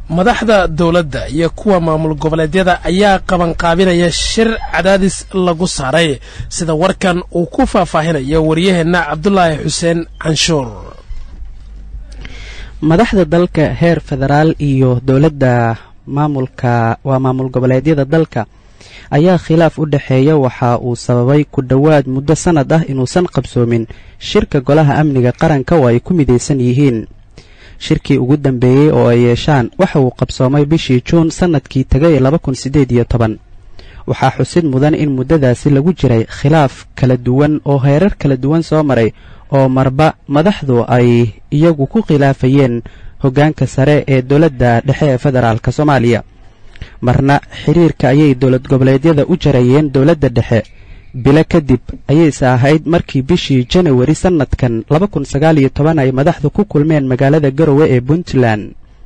madaxda dowladda iyo kuwa maamul goboleedyada ayaa qabanqaabinaya shir cadaadis lagu saaray sida warkan uu ku faahfaahinayo waryaheenna cabdulaahi xuseen canshuur madaxda dalka heer federaal iyo dowladda maamulka waa maamul goboleedyada dalka ayaa khilaaf u dhexeeya waxa uu sababay ku dhowaad muddo sannad ah inuusan qabsoomin shirka golaha amniga qaranka oo ay ku midaysan yihiin shirkii ugu dambeeyey oo ay yeeshaan waxa uu qabsoomay bishii juun sannadkii tegay laba kun siddeed iyo toban waxaa xusid mudan in muddadaasi lagu jiray khilaaf kala duwan oo heerar kala duwan soo maray oo marba madaxdu ay iyagu ku khilaafayeen hoggaanka sare ee dowladda dhexe ee federaalka soomaaliya marna xiriirka ayay dowlad goboleedyada u jarayeen dowladda dhexe bilo kadib ayayse ahayd markii bishii janawari sannadkan laba kun sagaal iyo toban ay madaxdu ku kulmeen magaalada garowe ee puntland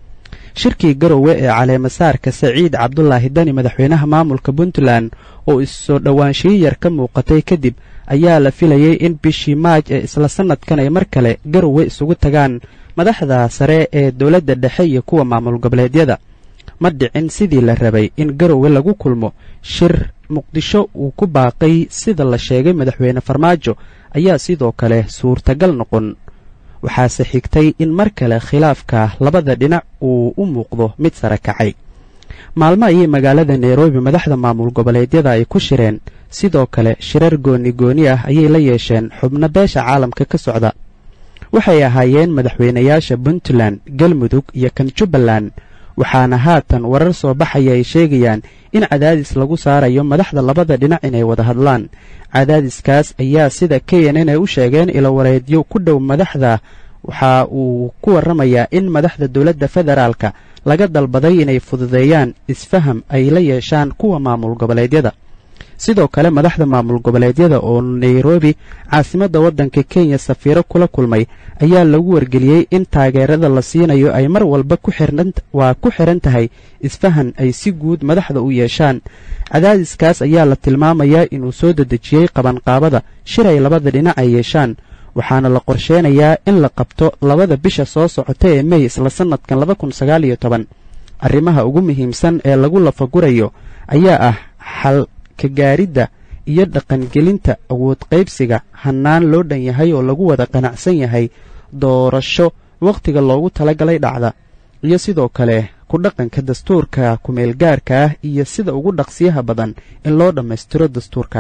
shirkii garowe ee caleemasaarka saciid cabdulaahi dani madaxweynaha maamulka puntland oo issoo dhowaanshiyo yar ka muuqatay kadib ayaa la filayay in bishii maaj ee isla sannadkan ay mar kale garowe isugu tagaan madaxda sare ee dowladda dhexe iyo kuwa maamul goboleedyada ma dhicin sidii la rabay in garowe lagu kulmo shir muqdisho uu ku baaqay sida la sheegay madaxweyne farmaajo ayaa sidoo kale suurtagal noqon waxaase xigtay in mar kale khilaafka labada dhinac uu u muuqdo mid sare kacay maalmo ayay magaalada nairobi madaxda maamul goboleedyada ay ku shireen sidoo kale shirar gooni gooni ah ayay la yeesheen xubno beesha caalamka ka socda waxay ahaayeen madaxweynayaasha puntland galmudug iyo kan jubbaland waxaana haatan warar soo baxaya ay sheegayaan in cadaadis lagu saarayo madaxda labada dhinac inay wada hadlaan cadaadiskaas ayaa sida k n n ay u sheegeen ilowareedyo ku dhow madaxda waxa uu ku warramayaa in madaxda dowladda federaalka laga dalbaday inay fududeeyaan isfaham ay la yeeshaan kuwa maamul goboleedyada sidoo kale madaxda maamul goboleedyada oo nairobi caasimadda waddanka kenya safiiro kula kulmay ayaa lagu wargeliyey in taageerada la siinayo ay mar walba waa ku xihan tahay isfahan ay si guud madaxda u yeeshaan cadaadiskaas ayaa la tilmaamayaa inuu soo dedejiyey qabanqaabada shir ay labada dhinac ay yeeshaan waxaana la qorsheenayaa in la qabto labada bisha soo socota ee mey isla sannadkan laba kun sagaal iyo toban arrimaha ugu muhiimsan ee lagu lafagurayo ayaa ah xal ka gaaridda iyo dhaqangelinta awood qaybsiga hannaan loo dhan yahay oo lagu wada qanacsan yahay doorasho wakhtiga loogu talagalay dhacda iyo sidoo kale ku dhaqanka dastuurka ku-meelgaarka ah iyo sida ugu dhaqsiyaha badan in loo dhammaystiro dastuurka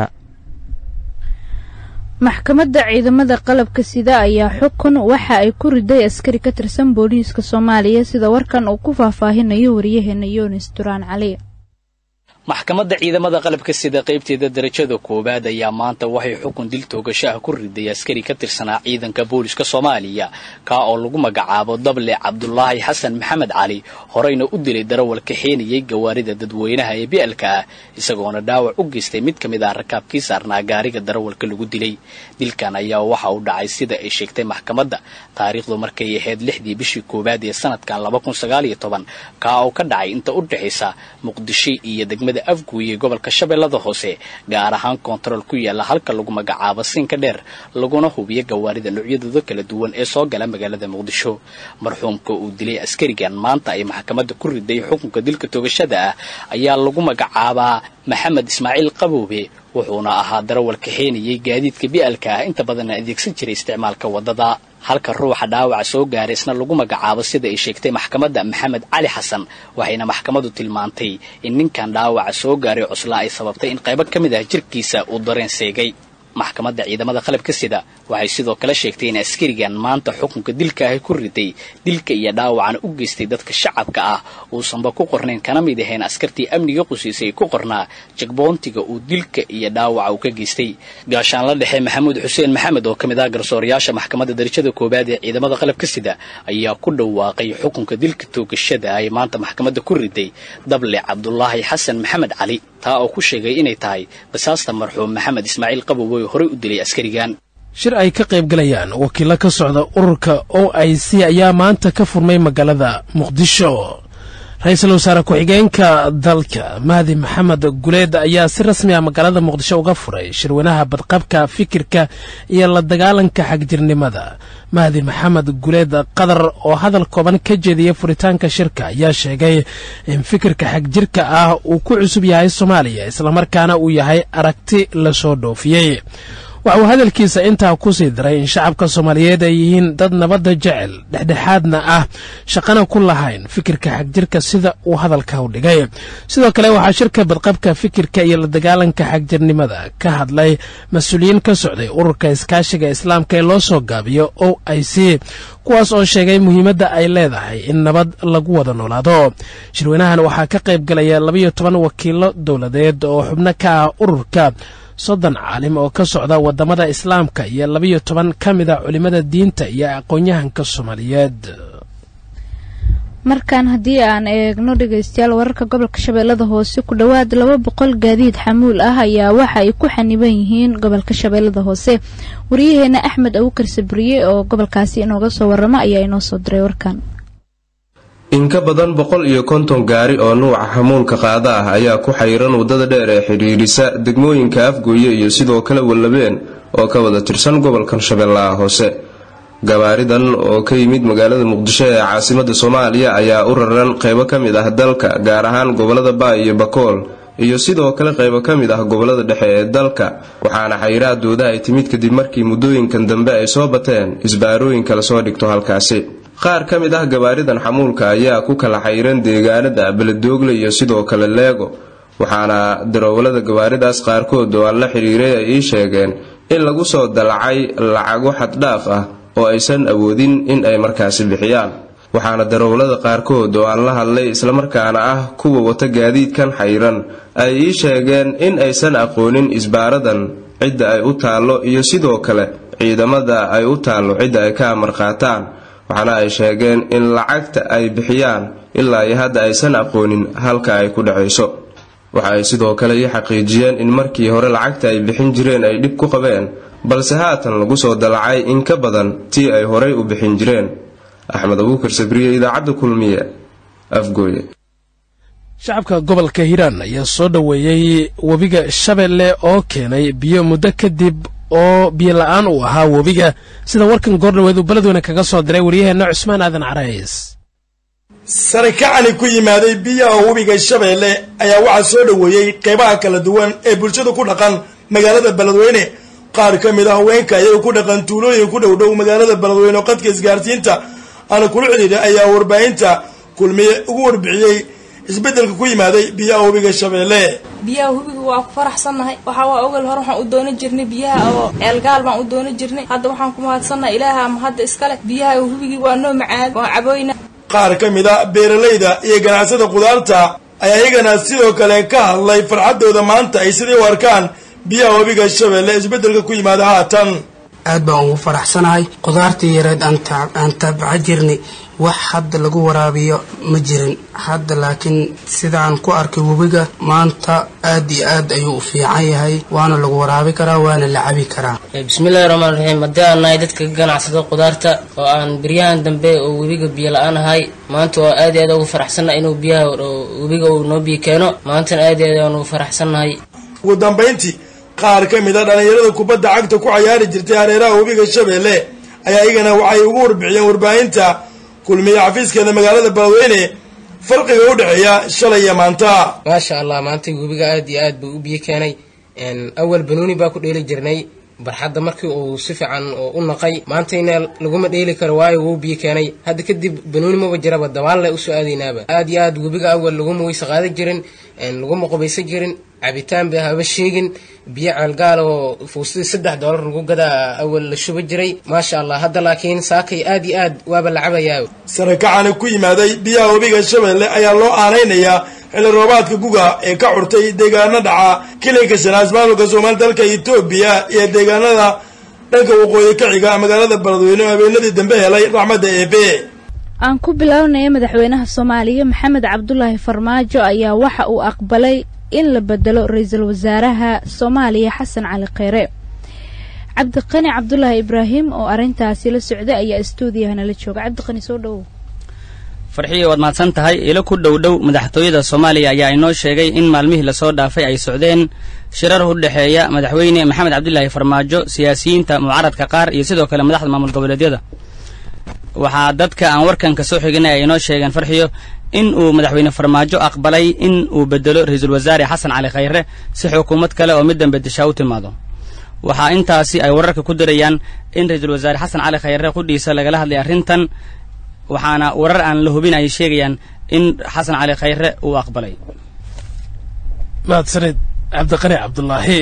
maxkamadda ciidamada qalabka sida ayaa xukun waxa ay ku riday askari ka tirsan booliiska soomaaliya sida warkan uu ku faahfaahinayo waryaheena yunis duraan cali maxkamadda ciidamada qalabka sida qaybteeda darajada koowaad ayaa maanta waxay xukun dil toogasho ah ku riday askari ka tirsanaa ciidanka booliska soomaaliya kaa oo lagu magacaabo dable cabdulaahi xasan maxamed cali horeyna u dilay darawal kaxeenayay gawaarida dadweynaha ee bi'alka ah isagoona dhaawac u geystay mid ka mid ah rakaabkii saarnaa gaariga darawalka lagu dilay dilkan ayaa waxa uu dhacay sida ay sheegtay maxkamadda taariikhdu markay ahayd lixdii bishii koowaad ee sanadkan laba kun sagaal iyo toban kaa oo ka dhacay inta u dhexaysa muqdisho iyo degmada afguuye gobolka shabeellada hoose gaar ahaan koontarool ku yaala halka lagu magacaabo siinka dheer laguna hubiyo gawaarida noocyadooda kala duwan ee soo gala magaalada muqdisho marxuumka uu dilay askarigan maanta ay maxkamadda ku riday xukunka dilka toogashada ah ayaa lagu magacaabaa maxamed ismaaciil qaboobe wuxuuna ahaa darawal kaxeenayay gaadiidka bi'alka ah inta badanna adeegsan jiray isticmaalka waddada halka ruuxa dhaawaca soo gaaray isna lagu magacaabo sida ay sheegtay maxkamadda maxamed cali xasan waxayna maxkamaddu tilmaantay in ninkan dhaawaca soo gaaray cuslaa ay sababtay in qaybo ka mid ah jirkiisa uu dareen seegay maxkamadda ciidamada qalabka sida waxay sidoo kale sheegtay in askarigan maanta xukunka dilka ahi ku riday dilka iyo dhaawacana u geystay dadka shacabka ah uusanba ku qornayn kana mid ahayn askartii amniga qusiisay ku qornaa jagboontiga uu dilka iyo dhaawaca uu ka geystay gaashaan la dhexe maxamuud xuseen maxamed oo ka mid ah garsoorayaasha maxkamadda darajada koowaad ee ciidamada qalabka sida ayaa ku dhawaaqay xukunka dilka toogashada ay maanta maxkamadda ku riday dable cabdulaahi xasan maxamed cali taa oo ku sheegay inay tahay basaasta marxuum maxamed ismaaciil qabowe oo horey u dilay askarigan shir ay ka qayb galayaan wakiilo ka socda ururka o i c ayaa maanta ka furmay magaalada muqdisho ra-iisul wasaare ku-xigeenka dalka mahdi maxamed guleed ayaa si rasmi ah magaalada muqdisho uga furay shirweynaha badqabka fikirka iyo la dagaalanka xagjirnimada mahdi maxamed guleed qadar oo hadal kooban ka jeediyay furitaanka shirka ayaa sheegay in fikirka xagjirka ah uu ku cusub yahay soomaaliya islamarkaana uu yahay aragti lasoo dhoofiyey waxa uu hadalkiisa intaa ku sii daray in shacabka soomaaliyeed ay yihiin dad nabadda jecel dhexdhexaadna ah shaqana ku lahayn fikirka xagjirka sida uu hadalka u dhigay sidoo kale waxaa shirka badqabka fikirka iyo la dagaalanka xagjirnimada ka hadlay mas-uuliyiin ka socday ururka iskaashiga islaamka ee loo soo gaabiyo o i c kuwaas oo sheegay muhiimadda ay leedahay in nabad lagu wada noolaado shirweynahan waxaa ka qayb galaya labayo toban wakiilo dowladeed oo xubno ka ah ururka soddon caalim oo ka socda waddamada islaamka iyo labayo toban ka mid a culimmada diinta iyo aqoon-yahanka soomaaliyeed markaan haddii aan eegno dhegaystayaal wararka gobolka shabeellada hoose ku dhowaad laba boqol gaadiid xamuul ah ayaa waxa ay ku xaniban yihiin gobolka shabeellada hoose wariyaheena axmed abukar sabriye oo gobolkaasi inooga soo warramo ayaa inoo soo diray warkan in ka badan boqol iyo konton gaari oo nuuca xamuulka qaada ah ayaa ku xayiran waddada dheer ee xidhiidhisa degmooyinka afgooye iyo sidoo kale wallabeen oo ka wada tirsan gobolkan shabeellaha hoose gabaaridan oo ka yimid magaalada muqdisho ee caasimada soomaaliya ayaa u raran qaybo ka mid ah dalka gaar ahaan gobolada baay iyo bakool iyo sidoo kale qaybo ka mid ah gobolada dhexe ee dalka waxaana xayiraadooda ay timid kadib markii muddooyinkan dambe ay soo bateen isbaarooyinka lasoo dhigto halkaasi qaar ka mid ah gabaaridan xamuulka ayaa ku kala xayiran deegaanada beledoogle iyo sidoo kale leego waxaana daroowalada gabaaridaas qaarkood oo aan la xidhiiray ay ii sheegeen in lagu soo dalacay lacago xaddhaaf ah oo aysan awoodin in ay markaasi bixiyaan waxaana daroowlada qaarkood oo aan la hadlay islamarkaana ah kuwa wata gaadiidkan xayiran ay ii sheegeen in aysan aqoonin isbaaradan cidda ay u taallo iyo sidoo kale ciidamada ay u taallo cidda ay ka amar qaataan waxaana ay sheegeen in lacagta ay bixiyaan ilaa iyo hadda aysan aqoonin halka ay ku dhacayso waxa ay sidoo kale ii xaqiijiyeen in markii hore lacagta ay bixin jireen ay dhib ku qabeen balse haatan lagu soo dalacay in ka badan tii ay horay u bixin jireen axmed abuukar sabriye idaacadda kulmiye afgooye shacabka gobolka hiiraan ayaa soo dhoweeyey webiga shabeelle oo keenay biyo muddo kadib oo biyo la-aan uu ahaa webiga sida warkan goordhaweed uu beledweyne kaga soo diray waryaheena cusmaan aadan carays sarikacani ku yimaaday biyaha webiga shabeelle ayaa waxaa soo dhoweeyey qeybaha kala duwan ee bulshada ku dhaqan magaalada beledweyne qaar ka mid ah haweenka iyaga ku dhaqan tuulooyin ku dhow dhow magaalada beledweyne oo qadka isgaarsiinta aana kula xidhiidha ayaa warbaahinta kulmiye ugu warbixiyey isbeddelka ku yimaaday biyaha webiga shabeelle biyaha webiga waa ku faraxsannahay waxaa waa ogal hore waxaan u doona jirnay biyaha oo eelgaal baan u doona jirnay hadda waxaan ku mahadsannahay ilaaha ama hadda iskale biyaha webigii waa noo macaan waa caboyna qaar ka mid a beeralayda iyo ganacsada khudaarta ayaa iyagana sidoo kale ka hadlay farxaddooda maanta ay sidii u arkaan biyaha webiga shabeelle isbeddelka ku yimaada haatan aad baan ugu faraxsanahay khudaartii yareed aan tabca jirnay wax hadda lagu waraabiyo ma jirin hadda laakiin sidaan ku arkay webiga maanta aad iyo aad ayuu u fiican yahay waana lagu waraabi karaa waana la cabi karaa bismillahi raxmaan raxiim haddii aan nahay dadka ka ganacsada khudaarta oo aan beryahan dambe oo webiga biyo la-aan ahay maanta waa aad iyo aad ugu faraxsannahay inuu biyaha webiga uu noo biyo keeno maantana aad iyo aad aan ugu faraxsannahay ugu dambayntii qaar ka mid a dhallinyarada kubadda cagta ku cayaari jirtay hareeraha webiga shabeelle ayaa iyagana waxay ugu warbixiyeen warbaahinta kulmiye xafiiskeeda magaalada beledweyne farqiga u dhexeeya shalay iyo maanta maasha allah maanta webiga aad iyo aad buu u biyo keenay awal banuuni baa ku dheeli jirnay barxadda markii uu si fiican u naqay maantayna laguma dheeli karo waayo wuu biyo keenay hadda kadib banuuni maba jiraba dabaalle usoo aadaynaaba aad iyo aad webiga awal laguma weyse qaadan jirin laguma qubaysan jirin cabitaan ba haba sheegin biyo ceelgaal oo fuustadii saddex doolar lagu gadaa awal la shuba jiray maasha allah hadda laakiin saakay aad iyo aad waaba la cabayaa sarakacani ku yimaaday biyaha webiga shabeelle ayaa loo aanaynayaa xilli roobaadka guga ee ka curtay deegaano dhaca kilinka shanaas maamulka soomaali dalka etoobiya iyo deegaanada dhanka waqooyi ka xiga magaalada beledweyne oo habeenadii dambe helay raxmadda eebe aan ku bilownaya madaxweynaha soomaaliya maxamed cabdulaahi farmaajo ayaa waxa uu aqbalay in la bedelo ra-iisul wasaaraha soomaaliya xasan cali kheyre cabdiqani cabdulaahi ibraahim oo arrintaasi la socday ayaa stuudiyahana la jooga cabdiqani soo dhowow farxiyo waad mahadsan tahay ilo ku dhow dhow madaxtooyada soomaaliya ayaa inoo sheegay in maalmihii lasoo dhaafay ay socdeen shirar u dhexeeya madaxweyne maxamed cabdilaahi farmaajo siyaasiyiinta mucaaradka qaar iyo sidoo kale madaxda maamul goboleedyada waxaa dadka aan warkan ka soo xiginay ay inoo sheegeen farxiyo in uu madaxweyne farmaajo aqbalay in uu bedelo ra-iisul wasaare xasan cali khayre si xukuumad kale oo middan bedeshaa u timaado waxaa intaasi ay wararka ku dirayaan in ra-iisul wasaare xasan cali khayre qudhiisa lagala hadlay arrintan waxaana warar aan la hubin ay sheegayaan in xasan cali khayre uu aqbalay mahadsanid cabdiqani cabdulaahi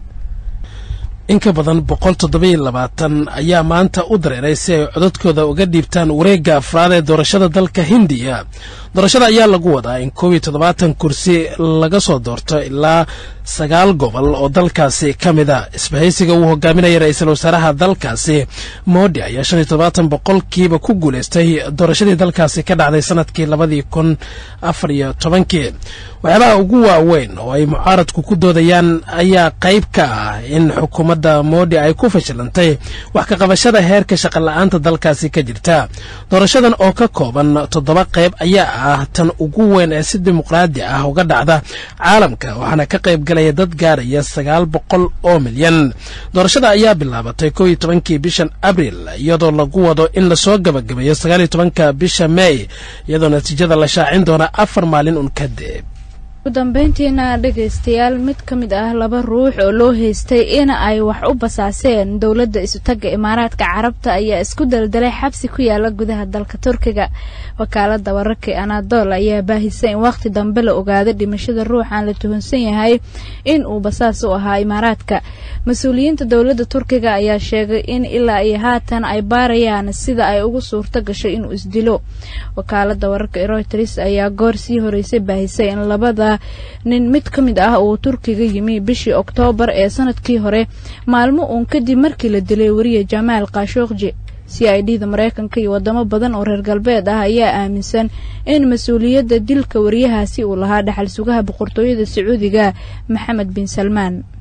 in ka badan boqol toddobiyo labaatan ayaa maanta u dareeray si ay codadkooda uga dhiibtaan wareegga afraad ee doorashada dalka hindiya doorashada ayaa lagu wadaa in koob iyo toddobaatan kursi laga soo doorto ilaa sagaal gobol oo dalkaasi ka mid a isbahaysiga uu hogaaminaya ra-iisul wasaaraha dalkaasi moodi ayaa shan iyo toddobaatan boqolkiiba ku guulaystay doorashadii dalkaasi ka dhacday sanadkii labadii kun afar iyo tobankii waxyaabaha ugu waaweyn oo ay mucaaradku ku doodayaan ayaa qayb ka ah in xukuumadda moodi ay ku fashilantay wax ka qabashada heerka shaqola'aanta dalkaasi ka jirta doorashadan oo ka kooban toddoba qayb ayaa ah tan ugu weyn ee si dimuqraadi ah uga dhacda caalamka waxaana ka qayb galaya dad gaaraya sagaal boqol oo milyan doorashada ayaa bilaabatay kow iyo tobankii bishan abril iyadoo lagu wado in lasoo gabagabeeyo sagaal iyo tobanka bisha mey iyadoo natiijada la shaacin doona afar maalin un kadib ugu dambeyntiina dhegaystayaal mid ka mid ah laba ruux oo loo haystay in ay wax u basaaseen dowladda isutagga imaaraadka carabta ayaa isku daldalay xabsi ku yaala gudaha dalka turkiga wakaalada wararka anadol ayaa baahisay in wakhti dambe la ogaaday dhimashada ruuxan la tuhunsan yahay in uu basaas u ahaa imaaraadka mas-uuliyiinta dowladda turkiga ayaa sheegay in ilaa iyo haatan ay baarayaan sida ay ugu suurto gashay inuu isdilo wakaalada wararka reuters ayaa goor sii horeysay baahisay in labada nin mid ka mid ah uu turkiga yimi bishii oktoobar ee sanadkii hore maalmo uun kadib markii la dilay wariye jamaal khashokji c i d da mareykanka iyo wadamo badan oo reer galbeed ah ayaa aaminsan in mas-uuliyadda dilka wariyahaasi uu lahaa dhaxal sugaha boqortooyada sacuudiga maxamed bin salmaan